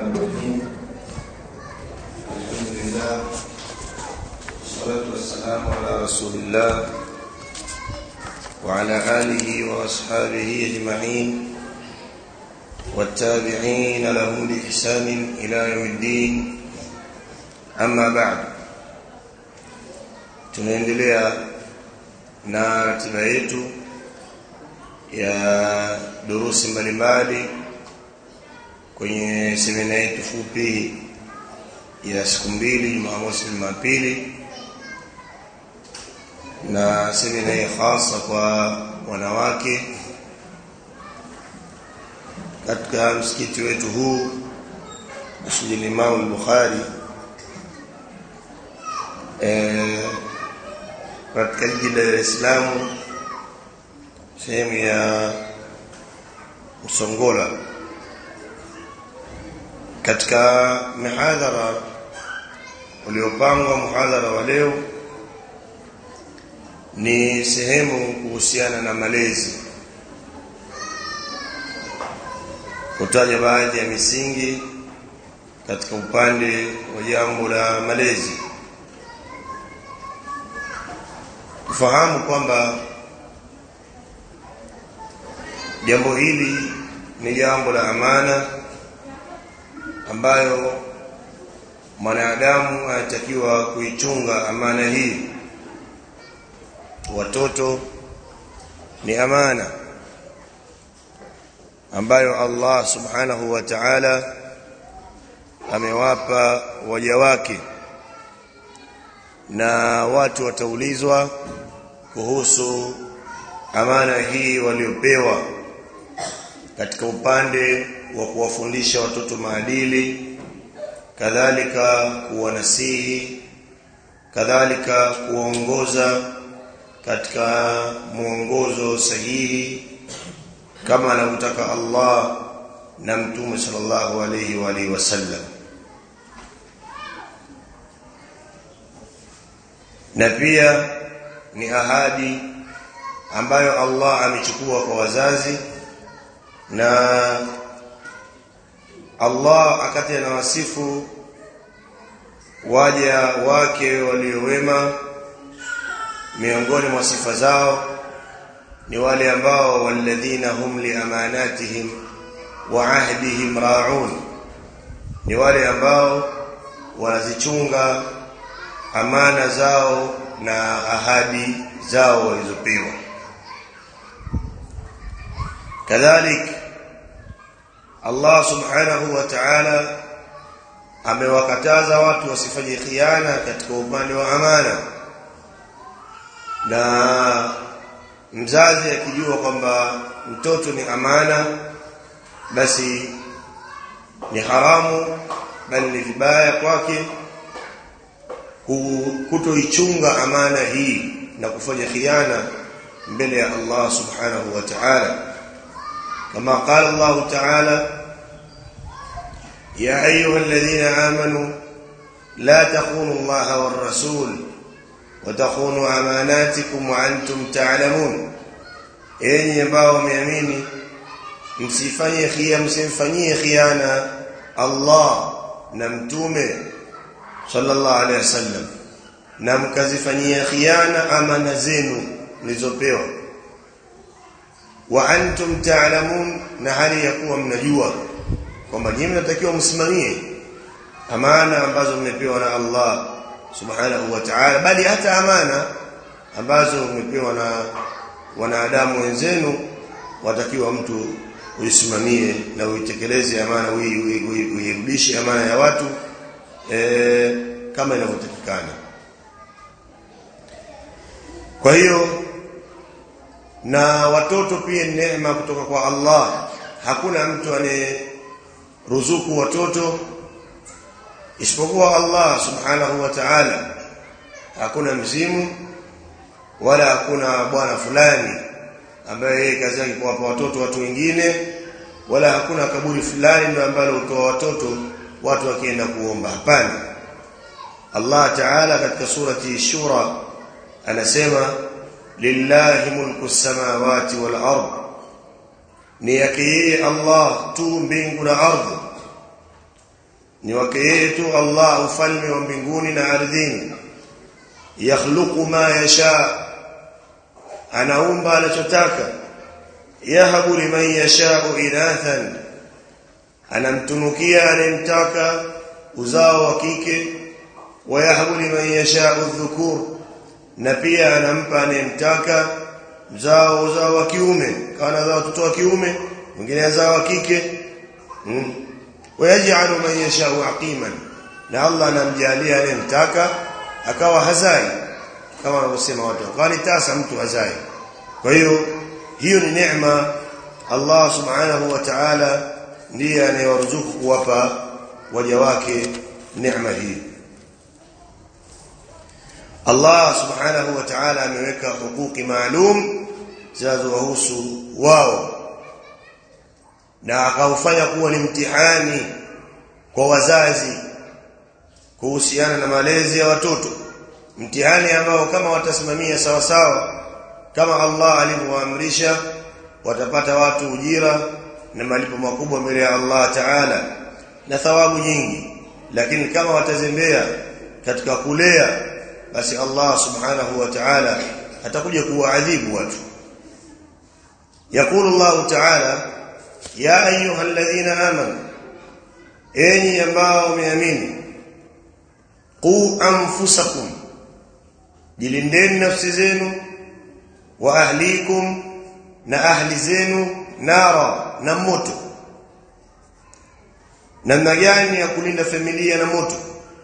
الرحمن الرحيم الحمد لله والصلاة والسلام على رسول الله وعلى آله وأصحابه أجمعين والتابعين لهم بإحسان إلى يوم الدين أما بعد tunaendelea na ratiba yetu ya durusi mbalimbali kwenye semina yetu fupi ya siku mbili Jumamosi Jumapili na semina hii hasa kwa wanawake katika msikiti wetu huu Masjid Imam al-Bukhari eh katika jiji la Dar es Salaam sehemu ya Usongola katika mihadhara uliopangwa muhadhara wa leo ni sehemu kuhusiana na malezi kutaja baadhi ya misingi katika upande wa jambo la malezi tufahamu kwamba jambo hili ni jambo la amana ambayo mwanadamu anatakiwa kuichunga amana hii watoto ni amana ambayo Allah subhanahu wa ta'ala amewapa waja wake na watu wataulizwa kuhusu amana hii waliopewa katika upande wa kuwafundisha watoto maadili kadhalika kuwanasihi kadhalika kuongoza katika mwongozo sahihi kama anavyotaka Allah na mtume sallallahu alayhi wa alihi wasallam na pia ni ahadi ambayo Allah amechukua kwa wazazi na Allah akati anawasifu waja wake waliowema miongoni mwa sifa zao ni wale ambao walladhina hum li amanatihim wa ahdihim ra'un ni wale ambao wanazichunga amana zao na ahadi zao walizopewa kadhalik Allah subhanahu wa ta'ala amewakataza watu wasifanye khiana katika upande wa amana na mzazi akijua kwamba mtoto ni amana basi ni haramu bali ni vibaya kwake kutoichunga amana hii na kufanya khiana mbele ya Allah subhanahu wa ta'ala kama qala Allah ta'ala ya ayuha alladhina amanu la takhunu Allah war rasul wa takhunu amanatikum wa antum ta'lamun enyi ambao wameamini msifanye khiana msimfanyie khiana Allah na mtume sallallahu alaihi wasallam na mkazifanyia khiana amana zenu mlizopewa wa antum ta'lamun na hali ya kuwa mnajua kwamba nyinyi mnatakiwa msimamie amana ambazo mmepewa na Allah subhanahu wa ta'ala bali hata amana ambazo mmepewa na wanadamu wenzenu watakiwa mtu uisimamie na uitekeleze amana uirudishe amana ya watu e, kama inavyotakikana kwa hiyo na watoto pia ni neema kutoka kwa Allah hakuna mtu ruzuku watoto isipokuwa Allah subhanahu wa ta'ala hakuna mzimu wala hakuna bwana fulani ambaye yeye kazi yake kuwapa watoto watu wengine wala hakuna kaburi fulani ndio ambalo utoa watoto watu wakienda kuomba hapana Allah Ta'ala katika surati Shura anasema lillahi mulku samawati wal ard ni yake yeye Allah tu mbingu na ardhi ni wake yeye tu Allah ufalme wa mbinguni na ardhini yakhluqu ma yasha anaumba anachotaka yahabu liman yashau inathan anamtunukia anayemtaka uzao wa kike wayahabu liman yashau dhukur na pia anampa anayemtaka uzao uzao wa kiume kana za watoto wa kiume mwingine azao wa kike mm. wayaj'alu man yashau aqiman na Allah anamjalia anayemtaka akawa hazai kama wanavyosema watu kwani tasa mtu hazai kwa hiyo hiyo ni neema Allah subhanahu wa ta'ala ndiye anayewaruzuku kuwapa waja wake neema hii Allah subhanahu wa ta'ala ameweka hukuki maalum zinazowahusu wao na akaufanya kuwa ni mtihani kwa wazazi kuhusiana na malezi ya watoto mtihani ambao kama watasimamia sawa sawa kama Allah alivyoamrisha watapata watu ujira na malipo makubwa mbele ya Allah Ta'ala na thawabu nyingi lakini kama watazembea katika kulea basi Allah subhanahu wa ta'ala atakuja kuwaadhibu watu يقول الله تعالى يا ايها الذين امنوا enyi ambao mmeamini qu anfusakum jilindeni nafsi zenu wa ahlikum na ahli zenu nara na moto namna gani ya kulinda familia na moto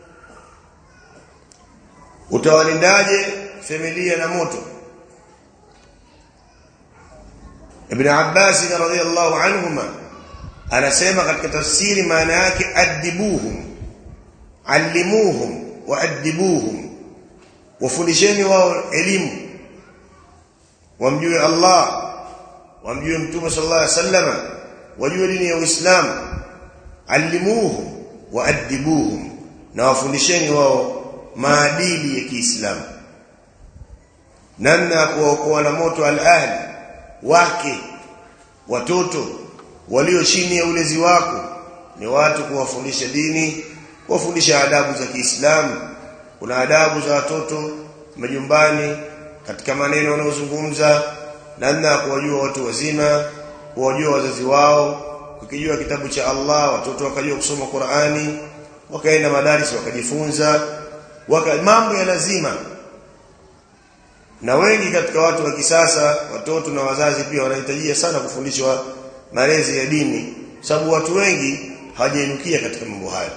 utawalindaje familia na moto Ibn Abbas radhiyallahu anhuma anasema katika tafsiri maana yake adibuhum allimuhum wa adibuhum wafundisheni wao elimu wamjue Allah wamjue mtume sallallahu alaihi wasallam wajue dini ya Uislamu allimuhum wa adibuhum na wafundisheni wao maadili ya Kiislamu namna kuokoa na moto al-ahli wake watoto walio chini ya ulezi wako ni watu kuwafundisha dini kuwafundisha adabu za Kiislamu kuna adabu za watoto majumbani katika maneno wanayozungumza namna ya kuwajua watu wazima kuwajua wazazi wao kukijua kitabu cha Allah watoto wakajua kusoma Qur'ani wakaenda madaris wakajifunza waka mambo ya lazima na wengi katika watu wa kisasa watoto na wazazi pia wanahitajia sana kufundishwa malezi ya dini sababu watu wengi hawajainukia katika mambo haya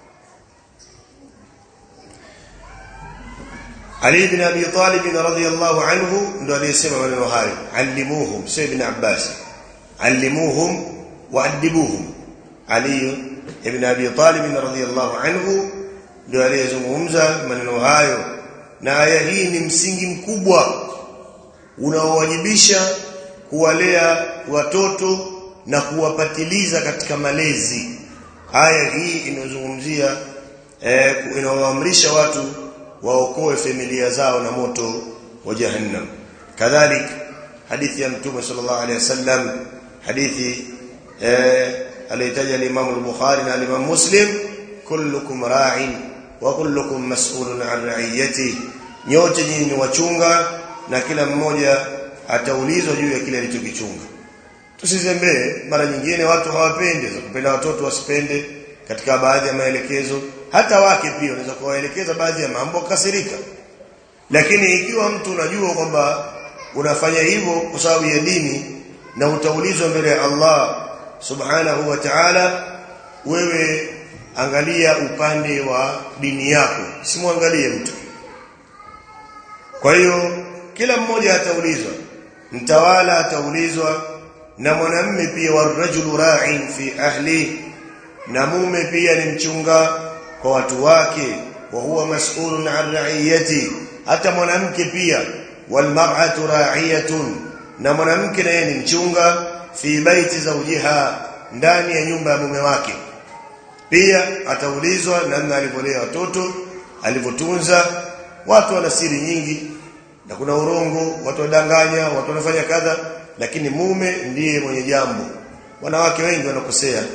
Ali ibn Abi Talib radhiyallahu anhu ndo aliyesema maneno hayo allimuhum Sayyid ibn Abbas allimuhum waadibuhum Ali ibn Abi Talib radhiyallahu anhu ndo aliyezungumza maneno hayo na aya hii ni msingi mkubwa unaowajibisha kuwalea watoto na kuwapatiliza katika malezi aya hii inazungumzia eh, inawaamrisha watu waokoe familia zao na moto wa jahannam kadhalik hadithi ya mtume sallallahu alaihi wasallam hadithi eh, alitaja al-Imam al-Bukhari na al-Imam Muslim kullukum ra'in wa kullukum mas'ulun 'an ra'iyati nyote nyinyi ni wachunga na kila mmoja ataulizwa juu ya kile alichokichunga tusizembee mara nyingine watu hawapendi za kupenda watoto wasipende katika baadhi ya maelekezo hata wake pia unaweza kuwaelekeza baadhi ya mambo kasirika lakini ikiwa mtu unajua kwamba unafanya hivyo kwa sababu ya dini na utaulizwa mbele ya Allah subhanahu wa ta'ala wewe angalia upande wa dini yako simwangalie mtu kwa hiyo kila mmoja ataulizwa mtawala ataulizwa na mwanamme pia warajulu ra'in fi ahli na mume pia ni mchunga kwa watu wake wa huwa mas'ulun 'an ra'iyati hata mwanamke pia wal mar'atu ra'iyatun na mwanamke naye ni mchunga fi baiti zawjiha ndani ya nyumba ya mume wake pia ataulizwa namna alivyolea watoto alivyotunza watu wana siri nyingi na kuna urongo watu wadanganya watu wanafanya kadha lakini mume ndiye mwenye jambo wanawake wengi wanakosea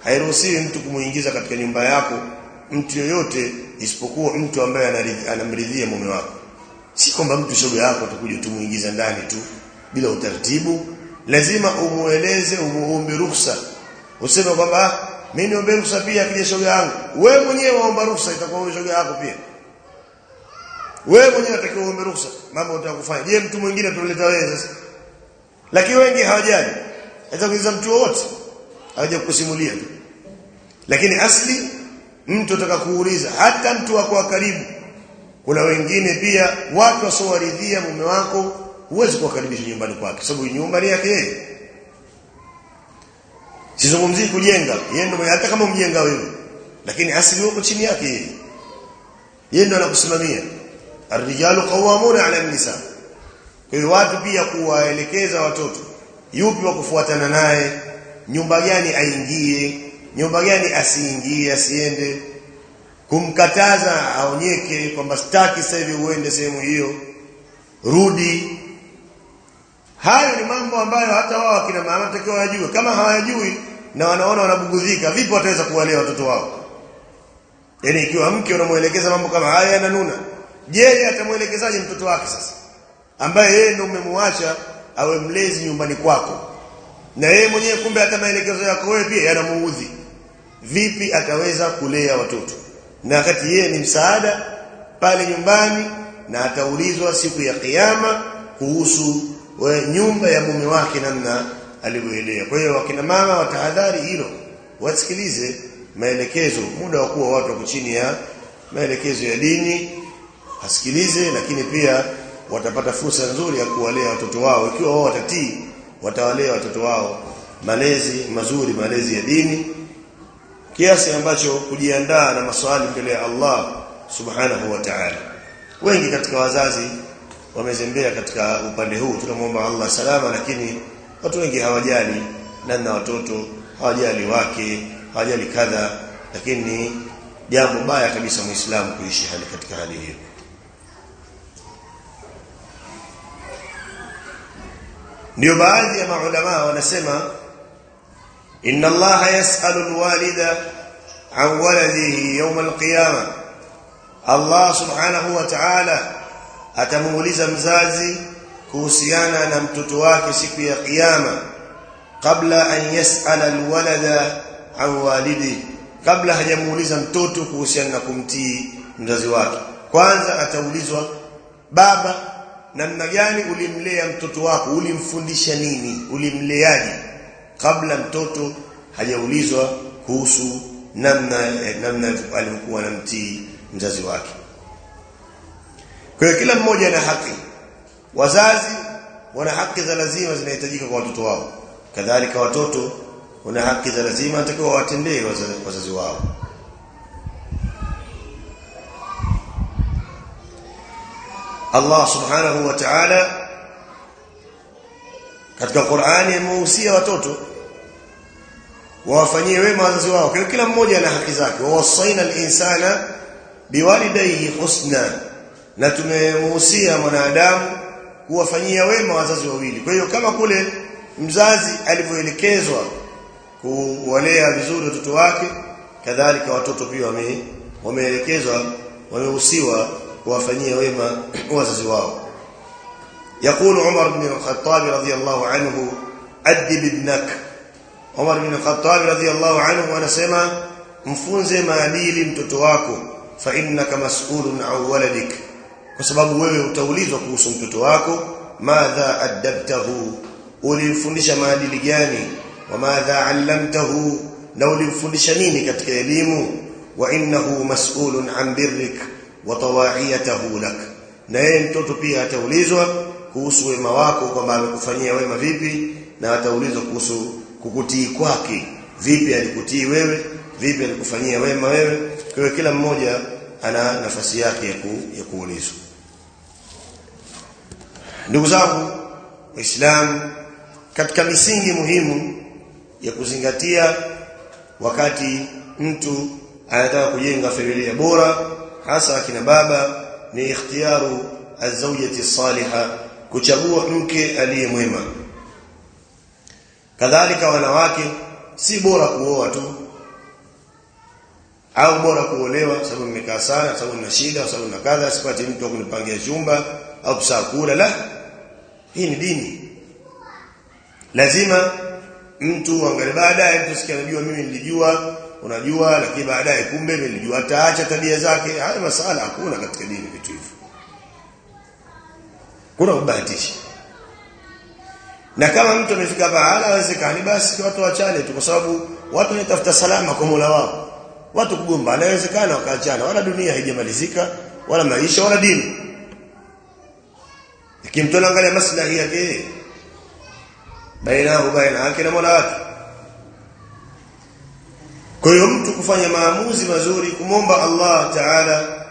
hairuhusiwi mtu kumuingiza katika nyumba yako mtu yoyote isipokuwa mtu ambaye anamridhia mume wako si kwamba mtu shoga yako tukuje tumuingiza ndani tu bila utaratibu lazima umueleze umuombe ruhusa useme kwamba mimi niombe ruhusa pia akija shoga yangu wewe mwenyewe waomba ruhusa itakuwa wewe shoga yako pia wewe mwenyewe unatakiwa uombe ruhusa mambo utakufanya je mtu mwingine tuleta wewe sasa lakini wengi hawajali hata kuuliza mtu wote hawaja kusimulia tu lakini asli mtu ataka kuuliza hata mtu wako wa karibu kuna wengine pia watu wasiowaridhia mume wako huwezi kuwakaribisha nyumbani kwake sababu nyumba ni yake yeye sizungumzii kujenga yeye ndio hata kama mjenga wewe lakini asili uko chini yake yeye yeye ndio anakusimamia arrijalu qawwamuna 'ala an-nisa kwa hiyo watu pia kuwaelekeza watoto yupi wa kufuatana naye nyumba gani aingie nyumba gani asiingie asiende kumkataza aonyeke kwamba sitaki sasa hivi uende sehemu hiyo rudi hayo ni mambo ambayo hata wao akina mama takiwa wajue kama hawajui na wanaona wanabugudhika vipi wataweza kuwalea watoto wao yani ikiwa mke unamuelekeza mambo kama haya yananuna je atamuelekezaje mtoto wake sasa ambaye yeye ndio umemwacha awe mlezi nyumbani kwako na yeye mwenyewe kumbe hata maelekezo yako wewe pia yanamuudhi vipi ataweza kulea watoto na wakati yeye ni msaada pale nyumbani na ataulizwa siku ya kiyama kuhusu we, nyumba ya mume wake namna alivyoelea kwa hiyo wakina mama watahadhari hilo wasikilize maelekezo muda wa kuwa watu wako chini ya maelekezo ya dini asikilize lakini pia watapata fursa nzuri ya kuwalea watoto wao ikiwa wao watatii watawalea watoto wao malezi mazuri malezi ya dini kiasi ambacho kujiandaa na maswali mbele ya Allah subhanahu wa ta'ala wengi katika wazazi wamezembea katika upande huu tunamwomba Allah salama lakini watu wengi hawajali namna watoto hawajali wake hawajali kadha lakini jambo baya kabisa muislamu kuishi hali katika hali hiyo ndio baadhi ya maulama wanasema inna allaha yas'alu alwalida an waladihi yawm alqiyama Allah subhanahu wa ta'ala atamuuliza mzazi kuhusiana na mtoto wake siku ya kiyama kabla an yas'ala alwalada an walidi kabla hajamuuliza mtoto kuhusiana na kumtii mzazi wake kwanza ataulizwa baba namna gani ulimlea mtoto wako ulimfundisha nini ulimleaje kabla mtoto hajaulizwa kuhusu namna eh, namna alivyokuwa anamtii mzazi wake kwa hiyo kila mmoja ana haki wazazi wana haki za lazima zinahitajika kwa watoto wao kadhalika watoto wana haki za lazima natakiwa watendee wazazi, wazazi wao Allah subhanahu wa ta'ala katika Qur'ani amehusia watoto wawafanyie wema wazazi wao kwa kila mmoja ana haki zake wawasaina al-insana biwalidayhi husna na tumemuhusia mwanadamu kuwafanyia wema wazazi wawili kwa hiyo kama kule mzazi alivyoelekezwa kuwalea vizuri watoto wake kadhalika watoto pia wame wameelekezwa wamehusiwa kuwafanyia wema wazazi wao يقول عمر بن الخطاب رضي الله عنه أدب ابنك عمر بن الخطاب رضي الله عنه anasema mfunze maadili mtoto wako fa innaka mas'ulun an waladik kwa sababu wewe utaulizwa kuhusu mtoto wako madha adabtahu ulimfundisha maadili gani wa madha allamtahu na ulimfundisha nini katika elimu wa innahu mas'ulun an birrik wa tawa'iyatahu lak na yeye mtoto pia ataulizwa kuhusu wema wako kwamba amekufanyia wema vipi na ataulizwa kuhusu kukutii kwake vipi alikutii wewe vipi alikufanyia wema wewe kwa hiyo kila mmoja ana nafasi yake ya, ku, ya kuulizwa ndugu zangu waislamu katika misingi muhimu ya kuzingatia wakati mtu anataka kujenga familia bora hasa akina baba ni ikhtiyaru azawjati salihah kuchagua mke aliye mwema kadhalika wanawake si bora kuoa tu au bora kuolewa sababu nimekaa sana sababu nina shida sababu nina kadha sipati mtu wa kunipangia chumba au kusakula la hii ni dini lazima mtu angalie baadaye mtu sikia anajua mimi nilijua unajua lakini baadaye kumbe nilijua ataacha tabia zake haya masala hakuna katika dini vitu hivyo kuna kubahatisha na kama mtu amefika bahala hawezekani basi watu wachane tu kwa sababu watu wanatafuta salama kwa Mola wao watu kugombana inawezekana wakaachana wala dunia haijamalizika wala maisha wala dini lakini mtu anaangalia maslahi yake baina baina yake na Mola wake kwa hiyo mtu kufanya maamuzi mazuri kumomba Allah Taala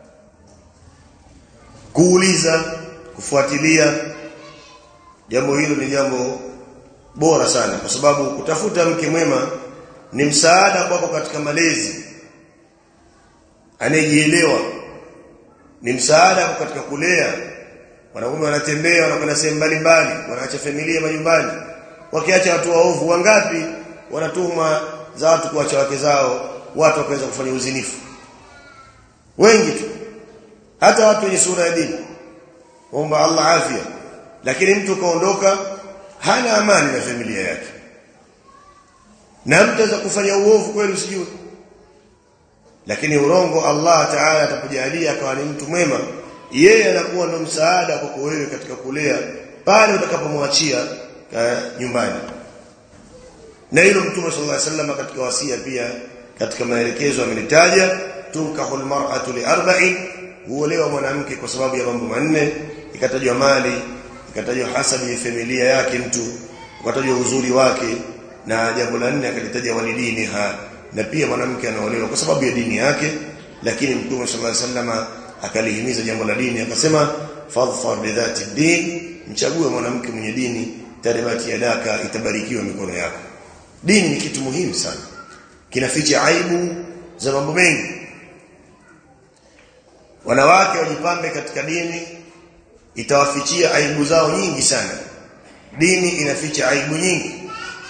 kuuliza kufuatilia jambo hilo ni jambo bora sana kwa sababu kutafuta mke mwema ni msaada kwako katika malezi anayejielewa ni msaada katika kulea wanaume wanatembea wanakwenda sehemu mbalimbali wanaacha familia majumbani wakiacha watu waovu wangapi wanatuma za watu kuacha wake zao watu wakaweza kufanya uzinifu wengi tu hata watu wenye sura ya dini omba Allah afya lakini mtu kaondoka hana amani na familia yake na mtu aweza kufanya uovu kweli usijue lakini urongo Allah Taala atakujalia akawa ni mtu mwema yeye anakuwa ndo msaada kwako wewe katika kulea pale utakapomwachia nyumbani na hilo mtume sallallahu alaihi wasallam katika wasia pia katika maelekezo amenitaja tunkahul mar'atu li arba'in huolewa mwanamke kwa sababu ya mambo manne ikatajwa mali ikatajwa hasabu ya familia yake mtu ukatajwa uzuri wake na jambo la nne akalitaja walidini ha na pia mwanamke anaolewa kwa sababu ya dini yake lakini mtume sallallahu alaihi wasallam akalihimiza jambo la dini akasema fadhfar bidhati din mchague mwanamke mwenye dini taribati yadaka itabarikiwa mikono yako dini ni kitu muhimu sana kinaficha aibu za mambo mengi wanawake wajipambe katika dini itawafichia aibu zao nyingi sana dini inaficha aibu nyingi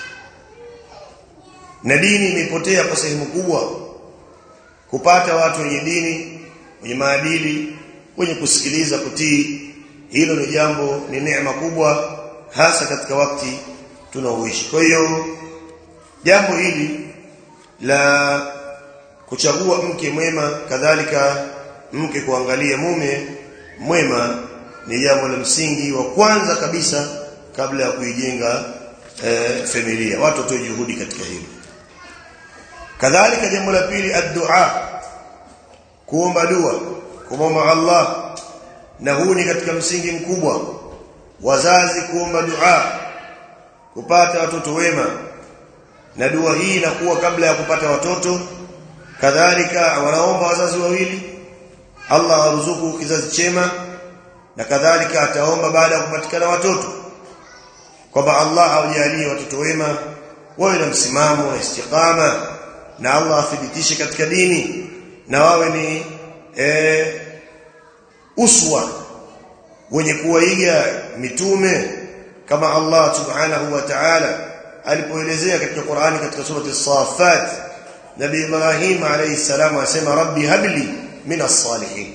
na dini imepotea kwa sehemu kubwa kupata watu wenye dini wenye maadili wenye kusikiliza kutii hilo ni jambo ni neema kubwa hasa katika wakati tunaoishi kwa hiyo jambo hili la kuchagua mke mwema kadhalika mke kuangalia mume mwema ni jambo la msingi wa kwanza kabisa kabla ya kuijenga e, familia watu watoe juhudi katika hilo kadhalika jambo la pili ad-du'a kuomba dua kumwomba Allah na huu ni katika msingi mkubwa wazazi kuomba dua kupata watoto wema na dua hii inakuwa kabla ya kupata watoto kadhalika wanaomba wazazi wawili Allah awaruzuku kizazi chema na kadhalika ataomba baada ya kupatikana watoto kwamba Allah awajalie watoto wema wawe na msimamo na istiqama na Allah athibitishe katika dini na wawe ni e, uswa wenye kuwaiga mitume kama Allah subhanahu wa ta'ala alipoelezea katika Qur'ani katika surati as-Saffat Nabii Ibrahim alayhi salam asema rabbi habli minas salihin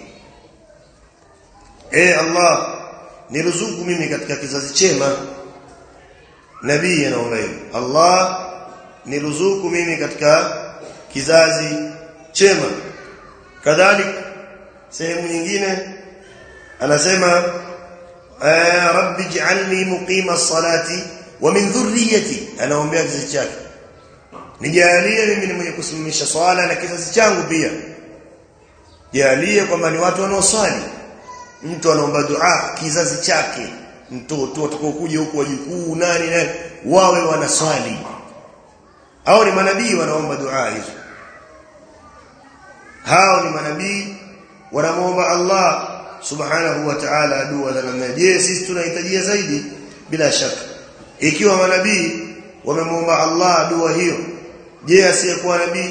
e Allah niruzuku mimi katika kizazi chema nabii anaomba hivyo Allah niruzuku mimi katika kizazi chema kadhalika sehemu nyingine anasema rabbi ij'alni muqima as-salati wa min dhurriyyati anaombea kizazi chake nijalie mimi ni mwenye kusimamisha swala na kizazi changu pia jalie kwamba ni watu wanaoswali mtu anaomba dua kizazi chake mtoto watakaokuja huko wajukuu nani nani wawe wanaswali hao ni manabii wanaomba dua hizo hao ni manabii wanamuomba Allah subhanahu wa ta'ala dua za namna je sisi tunahitajia zaidi bila shaka ikiwa manabii wamemuomba Allah dua hiyo je asiyekuwa nabii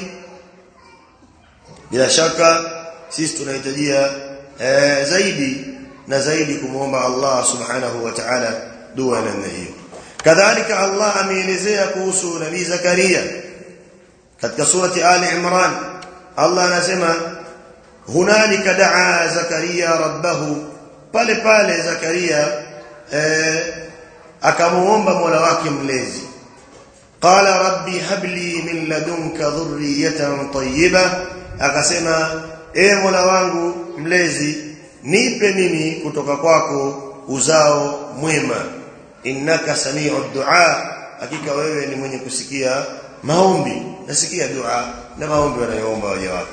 bila shaka sisi tunahitajia e, zaidi na zaidi kumuomba Allah subhanahu wa ta'ala dua namna hiyo kadhalika Allah ameelezea kuhusu nabii Zakaria katika surati Ali Imran Allah anasema hunalika daa zakaria rabbahu pale pale zakaria eh, akamuomba mola wake mlezi qala rabbi habli min ladunka dhurriyatan tayyiba akasema e mola wangu mlezi nipe mimi kutoka kwako uzao mwema innaka samiu du'a hakika wewe ni mwenye kusikia maombi nasikia dua na maombi wanayoomba waja wako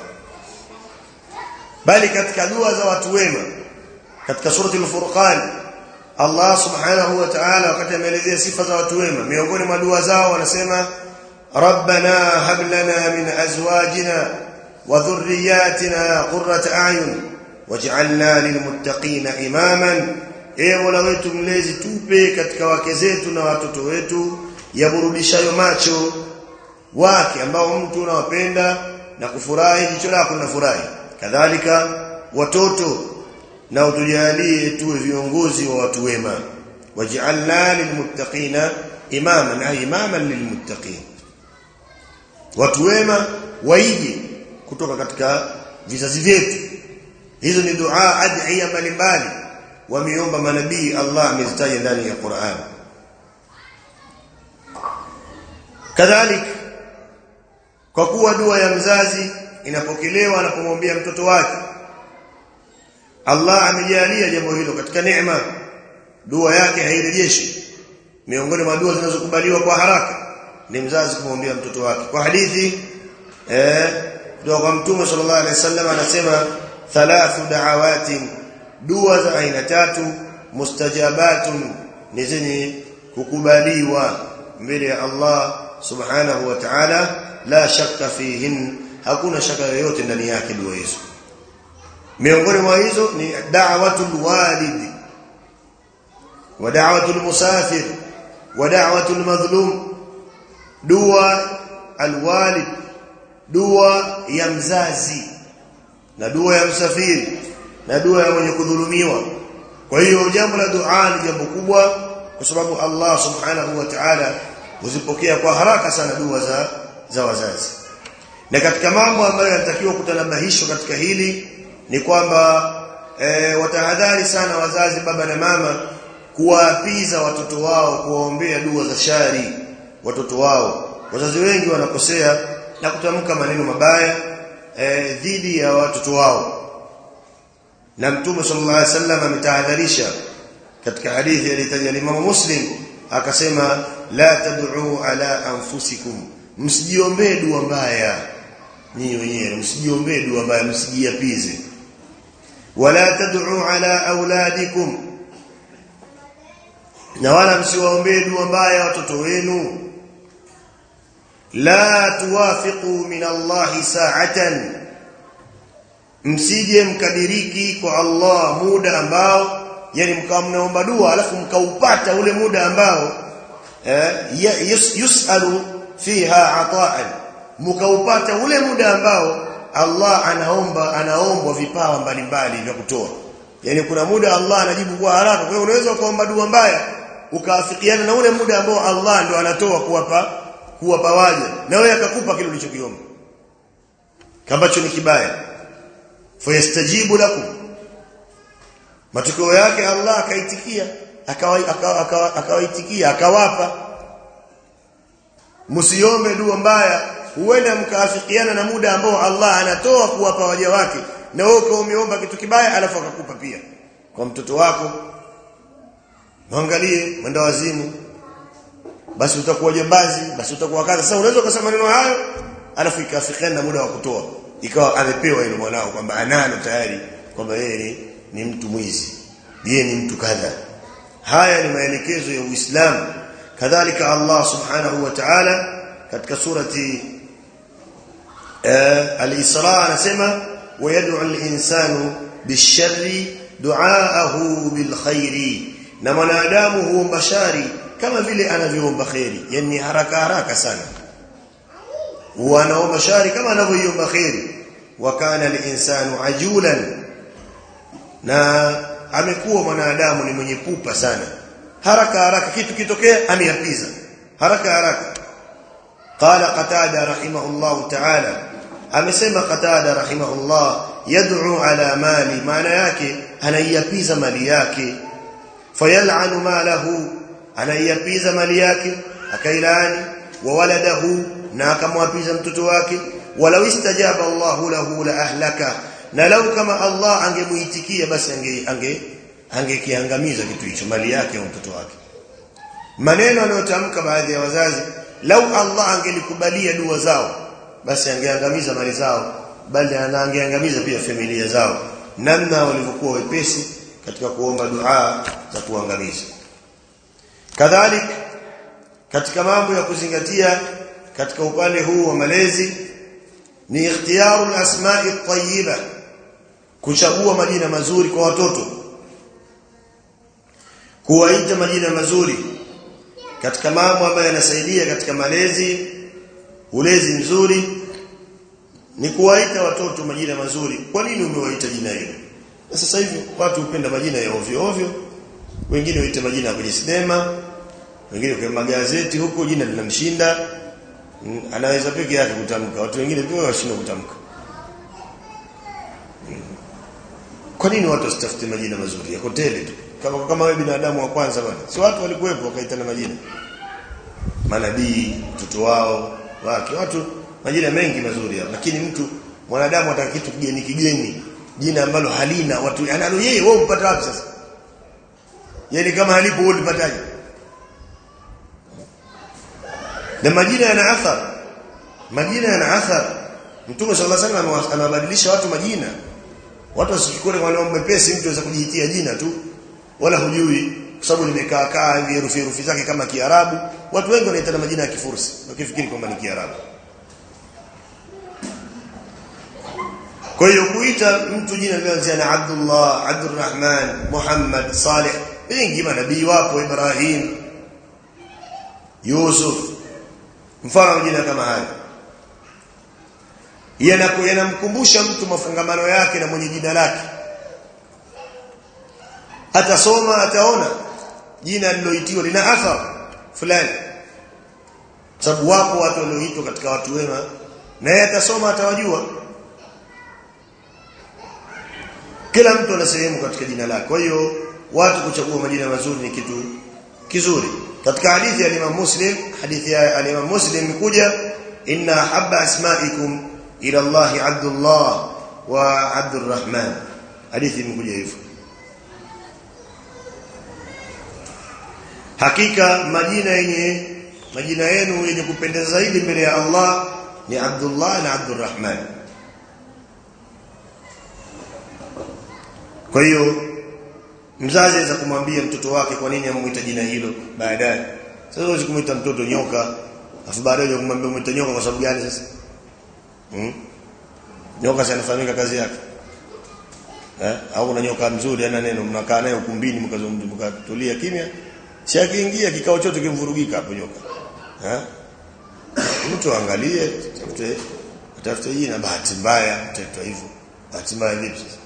bali katika dua za watu wema katika surati al-furqan Allah subhanahu wa ta'ala wakati ameelezea sifa za watu wema miongoni mwa dua zao wanasema rabbana hab lana min azwajina wa dhurriyyatina qurrata a'yun waj'alna lilmuttaqina imaman e mola wetu mlezi tupe katika wake zetu na watoto wetu yaburudishayo macho wake ambao mtu unawapenda na kufurahi jicho lako linafurahi kadhalika watoto na utujalie tuwe viongozi wa watu wema waj'alna lilmuttaqina imaman ay imaman lilmuttaqin watu wema waige kutoka katika vizazi vyetu hizo ni dua adhiya mbalimbali wameomba manabii Allah amezitaja ndani ya Qur'an kadhalika kwa kuwa dua ya mzazi inapokelewa anapomwambia mtoto wake Allah amejalia jambo hilo katika neema dua yake hairejeshi miongoni mwa dua zinazokubaliwa kwa haraka ni mzazi kumwambia mtoto wake kwa hadithi eh dua kwa mtume sallallahu alaihi wasallam anasema thalathu da'awatin dua za aina tatu mustajabatun ni zenye kukubaliwa mbele ya Allah subhanahu wa ta'ala la shakka fihin hakuna shaka yoyote ndani yake dua hizo miongoni mwa hizo ni da'watul walid wa da'watul musafir wa da'watul madhlum dua alwalid dua ya mzazi na dua ya msafiri na dua ya mwenye kudhulumiwa kwa hiyo jambo la dua ni jambo kubwa kwa sababu Allah subhanahu wa ta'ala huzipokea kwa haraka sana dua za za wazazi na katika mambo ambayo yanatakiwa kutanabahishwa katika hili ni kwamba e, watahadhari sana wazazi baba na mama kuwaapiza watoto wao kuwaombea dua za shari watoto wao wazazi wengi wanakosea na kutamka maneno mabaya e, dhidi ya watoto wao na mtume sallallahu alaihi wasallam ametahadharisha katika hadithi alitaja Imam Muslim akasema la tad'u ala anfusikum msijiombee dua mbaya nyinyi wenyewe msijiombee dua mbaya msijiapize wala tad'u ala auladikum na wala msiwaombee dua mbaya watoto wenu la tuwafiqu min Allah sa'atan msije mkadiriki kwa Allah muda ambao yani mkawa mnaomba dua alafu mkaupata ule muda ambao eh, yus, yusalu fiha ata'an mkaupata ule muda ambao Allah anaomba anaombwa vipawa mbalimbali vya kutoa yani kuna muda Allah anajibu kwa haraka kwa hiyo unaweza kuomba dua mbaya ukaafikiana na ule muda ambao Allah ndo anatoa kuwapa kuwapa waja na wewe akakupa kile ulichokiomba kambacho ni kibaya fayastajibu lakum matokeo yake Allah akaitikia akawaitikia akawapa msiombe dua mbaya huenda mkaafikiana na muda ambao Allah anatoa kuwapa waja wake na wewe umeomba kitu kibaya alafu akakupa pia kwa mtoto wako mwangalie mwenda wazimu basi utakuwa jambazi basi utakuwa kadha sasa unaweza kusema maneno hayo alafu ikaafikiana na muda wa kutoa ikawa amepewa ile mwanao kwamba analo tayari kwamba yeye ni, ni mtu mwizi yeye ni mtu kadha haya ni maelekezo ya Uislamu kadhalika Allah subhanahu wa ta'ala katika surati uh, al-Isra anasema wayad'u al-insanu bisharri du'aahu bilkhairi na mwanadamu huomba shari kama vile anavyoomba khairi yani haraka haraka sana wanaomba shari kama anavyoiomba khairi wa kana al-insanu ajulan na amekuwa mwanadamu ni mwenye pupa sana haraka haraka kitu kitokea ameyapiza haraka haraka qala qatada rahimahullah ta'ala amesema qatada rahimahullah yad'u ala mali maana yake anaiyapiza mali yake fayal'anu malahu anaiyapiza mali yake akailani wa waladahu na akamwapiza mtoto wake walau istajaba Allahu lahu la ahlaka na lau kama Allah angemuitikia basi ange ange angekiangamiza kitu hicho mali yake au mtoto wake maneno anayotamka baadhi ya wazazi lau Allah angelikubalia dua zao basi angeangamiza mali zao bali anaangeangamiza pia familia zao namna walivyokuwa wepesi katika kuomba dua za kuangamiza kadhalik katika mambo ya kuzingatia katika upande huu wa malezi ni ikhtiyaru al-asma'i at-tayyiba kuchagua majina mazuri kwa watoto kuwaita majina mazuri katika mambo ambayo yanasaidia katika malezi ulezi mzuri ni kuwaita watoto majina mazuri kwa nini umewaita jina hilo na sasa hivi watu hupenda majina ya ovyo ovyo wengine huita majina kwenye sinema wengine kwa magazeti huko jina linamshinda anaweza peke yake kutamka watu wengine pia washindwa kutamka kwa nini watu wasitafute majina mazuri ya hoteli tu kama kama wewe binadamu wa kwanza bwana si watu walikuwepo wakaitana majina manabii mtoto wao wake watu majina mengi mazuri hapo lakini mtu mwanadamu ataka kitu kigeni kigeni jina ambalo halina watu analo yeye wewe umpata wapi sasa yeye kama halipo wewe ulipataje na majina yana athari majina yana athari mtume sallallahu alaihi wasallam anabadilisha watu majina watu wasichukue kwa leo mwepesi mtu anaweza kujihitia jina tu wala hujui kwa sababu limekaa kaa hivi herufi herufi zake kama Kiarabu watu wengi wanaitana majina ya Kifursi wakifikiri kwamba ni Kiarabu kwa hiyo kuita mtu jina lililoanzia na Abdullah Abdurrahman Muhammad Saleh wengi manabii wapo Ibrahim Yusuf mfano majina kama haya yanamkumbusha mtu mafungamano yake na mwenye jina lake atasoma ataona jina liloitiwa lina athari fulani sababu wapo watu walioitwa katika watu wema na yeye atasoma atawajua kila mtu ana sehemu katika jina lake kwa hiyo watu kuchagua majina mazuri ni kitu kizuri katika hadithi ya Imam Muslim hadithi ya Imam Muslim imekuja inna habba asma'ikum ila Allah Abdullah wa Abdurrahman hadithi imekuja hivyo hakika majina yenye majina yenu yenye kupendeza zaidi mbele ya Allah ni Abdullah na Abdurrahman kwa hiyo mzazi aweza kumwambia mtoto wake kwa nini amuita jina hilo baadaye sasa huwezi kumuita mtoto nyoka afu baadaye kumwambia umuita nyoka kwa sababu gani sasa hmm? nyoka si anafahamika kazi yake eh au kuna nyoka mzuri ana neno mnakaa naye ukumbini mkatulia kimya si akiingia kikao chote kimvurugika hapo nyoka eh mtu angalie tafute tafute jina bahati mbaya mtoto hivyo bahati mbaya vipi sasa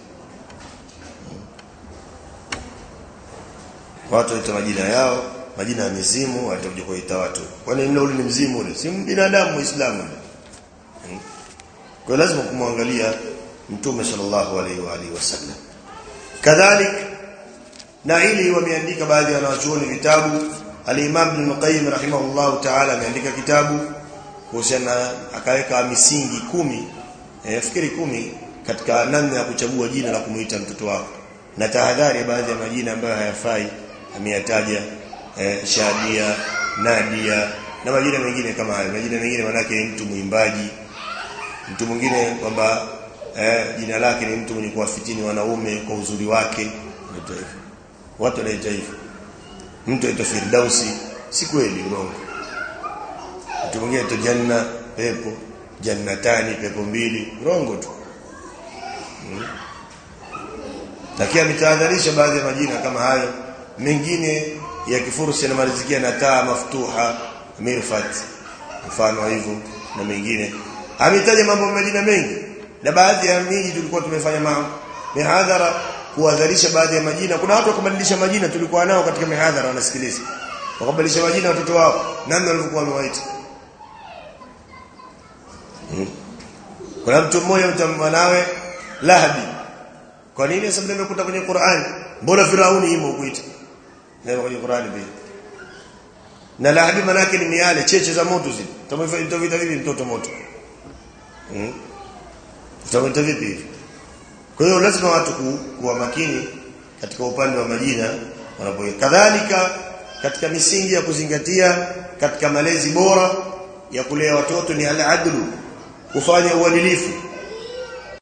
watu waita majina yao majina ya mizimu watakuja kuita watu kwani mle ule ni mzimu ule si binadamu muislamu hmm. kwa lazima kumwangalia mtume sallallahu alaihi wa alihi wasallam kadhalik na ili wameandika baadhi ya wanachuoni vitabu al-Imam Ibn Qayyim rahimahullah ta'ala ameandika kitabu kuhusiana akaweka misingi kumi eh, fikiri kumi katika namna ya kuchagua jina la kumuita mtoto wako na tahadhari ya baadhi ya majina ambayo hayafai ameyataja eh, Shadia Nadia na majina mengine kama hayo majina mengine manake ni mtu mwimbaji mtu mwingine kwamba eh, jina lake ni mtu mwenye kuwafitini wanaume kwa uzuri wake ndio hivyo watu wanaita hivyo mtu aitwa Firdausi si kweli urongo mtu mwingine aitwa Janna pepo jannatani pepo mbili urongo tu hmm. lakini ametahadharisha baadhi ya majina kama hayo mengine ya kifursi yanamalizikia na taa maftuha mirfat mfano hivyo na mengine ametaja mambo majina mengi na baadhi ya miji tulikuwa tumefanya mihadhara kuadharisha baadhi ya majina kuna watu wakabadilisha majina tulikuwa nao katika mihadhara wanasikiliza wakabadilisha majina watoto wao namna walivyokuwa wamewaita hmm. kuna mtu mmoja mtamwanawe Lahabi kwa nini sababu nimekuta kwenye Qur'an mbona Firauni imo kuita ndio kwenye Qur'an pia na Lahabi manake ni miale cheche za moto zile tutamvita vipi mtoto moto hmm? tutamvita vipi hivi kwa hiyo lazima watu ku, kuwa makini katika upande wa majina wanapo kadhalika katika misingi ya kuzingatia katika malezi bora ya kulea watoto ni al-adlu kufanya uadilifu